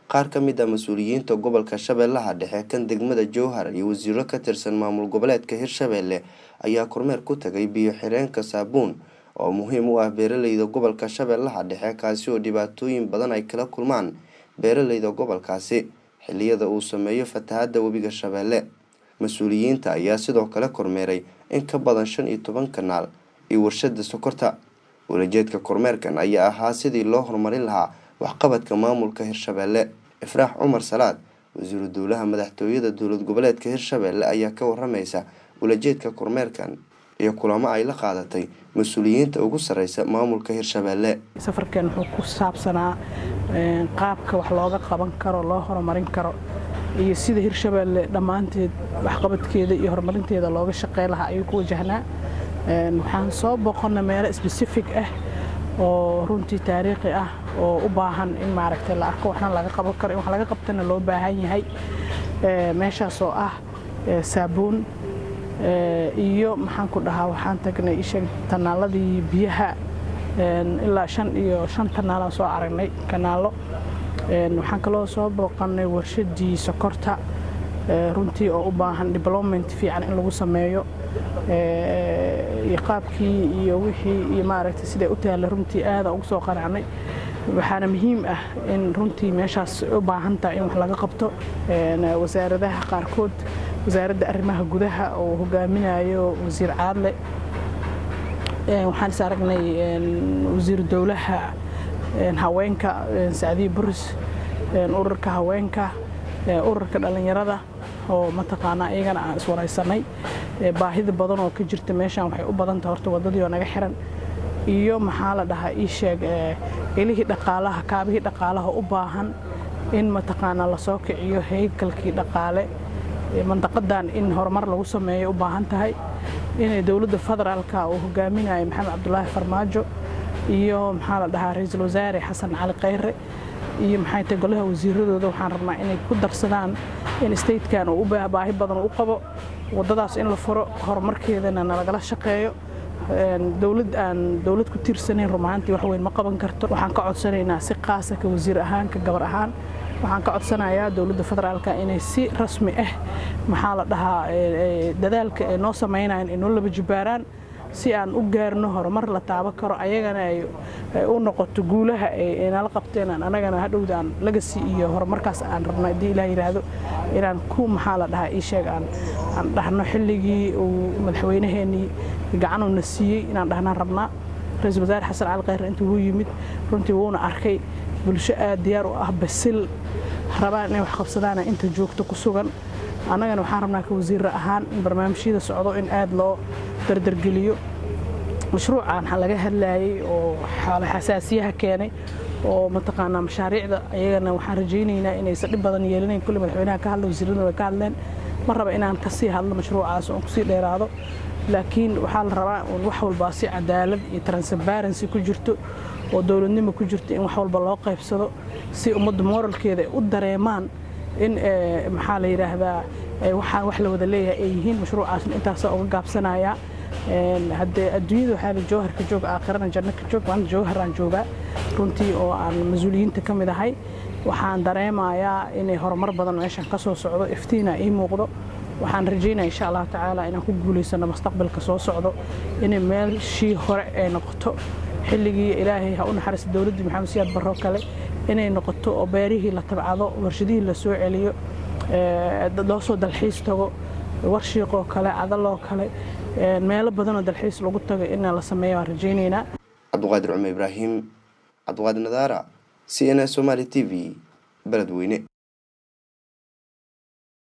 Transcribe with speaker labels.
Speaker 1: qaar ka mid ah mas-uuliyiinta gobolka shabeellaha dhexe kan degmada jowhar iyo wasiiro ka tirsan maamul goboleedka hirshabelle ayaa kormeer ku tagay biyo xireenka saabuun oo muhiim u ah beeraleyda gobolka shabeellaha dhexe kaasi oo dhibaatooyin badan ay kala kulmaan beeraleyda gobolkaasi xiliyada uu sameeyo fatahada webiga shabeelle mas-uuliyiinta ayaa sidoo kale kormeeray in ka badan shan iyo toban kanaal iyo warshada sokorta walajeedka kormeerkan ayaa ahaa sidii loo horumarin lahaa waxqabadka maamulka hirshabelle ifraax cumar salaad wasiiru dowlaha madaxtooyada dowlad goboleedka hirshabelle ayaa ka waramaysa walajeedka kormeerkan iyo kulamo ay la qaadatay mas-uuliyiinta ugu sareysa maamulka hirshabelle
Speaker 2: safarkan wuxuu ku saabsanaa qaabka wax looga qaban karo loo horumarin karo iyo sida hirshabelle dhammaanteed waxqabadkeeda iyo horumarinteeda looga shaqey lahaa ayuu ku wajahnaa waxaan soo boqonna meelo sbesifig ah oo runtii taariikhi ah oo u baahan in maaragtay la arko waxna laga qaban karo in wax laga qabtana loo baahan yahay meeshaas oo ah saabuun iyo maxaan ku dhahaa waxaan tagnay isha tanaaladii biyaha ilaa shan iyo shan tanaalaan soo aragnay kanaallo waxaan kaloo soo booqannay warshadii sokorta runtii oo u baahan development fiican in lagu sameeyo iyo qaabkii iyo wixii iyo maaragtay siday u taalla runtii aada ugu soo qanacnay waxaana muhiim ah in runtii meeshaas u baahan tahay in wax laga qabto wasaaradaha qaarkood wasaaradda arrimaha gudaha oo hogaaminayo wasiir caadle waxaan is aragnay wasiiru dowlaha haweenka sacdiye buris ururka haweenka ururka dhallinyarada oo mataqaanaa iyagana aan iswaraysanay baahida badan oo ka jirta meeshaan waxay u badan tahay horta waddadii oo naga xiran iyo maxaa la dhahaa ii sheeg ilihii dhaqaalaha kaabihii dhaqaalaha u baahan in mataqaanaa lasoo kiciyo heykalkii dhaqaale mandaqadan in horumar lagu sameeyo u baahan tahay inay dowladda federaalka uu hogaaminayo maxamed cabdulaahi farmaajo iyo maxaa la dhahaa ra-iisul wasaare xasan cali khayre iyo maxay tahay golaha wasiiradooda waxaan rabnaa inay ku darsadaan in statekan uu u baahi badan u qabo waddadaas in la furo horumarkeedana nalagala shaqeeyo dowlad aan dowlad ku tiirsanayn rumaantii wax weyn ma qaban karto waxaan ka codsanaynaa si qaasa ka wasiir ahaan ka gabar ahaan waxaan ka codsanayaa dowladda federaalka inay si rasmi ah maxaa la dhahaa dadaalka ay noo samaynayan ay noo laba jibaaraan si aan u gaarno horumar la taaban karo ayagana ay u noqoto guulaha ay nala qabteen aan anagana hadhowda aan lagasi iyo horumarkaas aan rabno haddii ilaah yidhaahdo inaan ku maxaa la dhahaa ii sheeg aan aan dhahno xilligii uu madaxweynaheenii gacanuna siiyey inaan dhahnaan rabnaa ra-iisul wasaare xasan cali khayre intuu wuu yimid runtii wuuna arkay bulsho aad diyaar u ah basil rabaan inay wax qabsadaana inta joogto ku sugan annagana waxaan rabnaa ka wasiirra ahaan in barnaamijyada socdo in aad loo dardargeliyo mashruucan laga hadlayey oo xasaasiyaha keenay oo mataqaanaa mashaariicda ayagana waxaan rajaynaynaa inaysan dhib badan yeelinayn kulli madaxweynaha ka hadla wasiirraduna way ka hadleen ma raba inaan kasii hadlo mashruucaas oon kusii dheeraado laakiin waxaa la rabaa un wax walbaa si cadaalad iyo transparency ku jirto oo dowladnimo ku jirto in wax walba loo qaybsado si ummadda moralkeeda ay u dareemaan in maxaa la yidhaahdaa waxaan wax la wada leeyahay ay yihiin mashruucaasna intaasaa uga gaabsanayaa haddee adduunyada waxaa la jowharka joog aakhirana janno ka joog maanta jowharaan joogaa runtii oo aan mas-uuliyiinta ka mid ahay waxaan dareemayaa inay horumar badan meeshan ka soo socdo iftiina ii muuqdo waxaan rajaynaya insha allahu tacaala inaan ku guulaysano mustaqbalka soo socdo inay meelshii hore ay noqoto xilligii ilaahay ha u naxariista dowladdii maxamed siyaad barro kale inay noqoto oo beerihii la tabcado warshadihii la soo celiyo loo soo dalxiis tago warshiiqoo kale cadaloo kale meelo badanoo dalxiis lagu tago in la sameeyo waan rajaynaynaa
Speaker 1: cabdiqaadir cumar ibraahim cabdiqaadir nadaara c n s somaali t v beledweyne